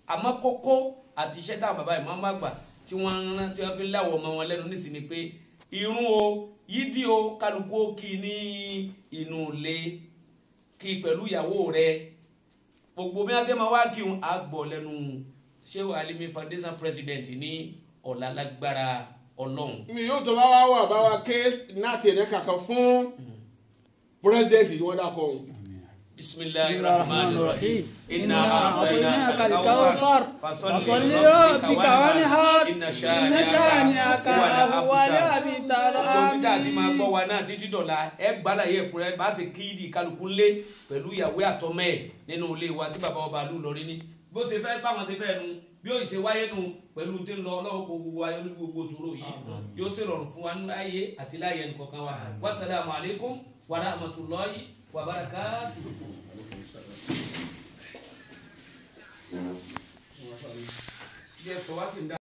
àmọ́ kókó àti iṣẹ́ táwọn bàbá ìmọ̀ máa gbà tí wọ́n ń rán tí wọ́n fi ń láwọ̀ ọmọ wọn lẹ́nu nísìnyí ni pé irun o yídì o kálukú ó kí ní inú ilé kí pẹ̀lú ìyàwó rẹ gbogbo bí wọ́n ti máa wá kí wọn á gbọ́ lẹ́nu Shehu Alimi Foundation president ní ọ̀la lágbára ọlọ́run mi yóò tó bá wá wà bá wa ké náà tiẹ̀ ní kankan fún pírẹsidẹ́ǹtì tí wọ́n dákọ̀ ọ̀hún. bisimilahi بسم الله rahman الرحمن rahim الرحيم إنا أعطيناك الكوثر فصل لربك وانحر إن شانئك هو الأبتر tóbi tá a ti máa آمين gbọ́ wa náà títí dọ̀la ẹ gbálà yẹ ẹ̀kúnrẹ́ bá ṣe kí ìdí kálukú lé pẹ̀lú ìyàwó àtọmọ ẹ̀ nínú ilé wa tí bàbá ọba lù lọ rí ní. bó ṣe fẹ́ báwọn ṣe fẹ́ nu bí ó ṣe wáyé nu pẹ̀lú tí ń lọ ọlọ́wọ́ kó gbogbo ayé ní gbogbo ṣòro yìí yóò ṣe rọrùn fún wa ní ayé àti láyé nìkankan wa wasalaamu alaykum wa rahmatulahi wa barakatuh. Yes, so what's in that?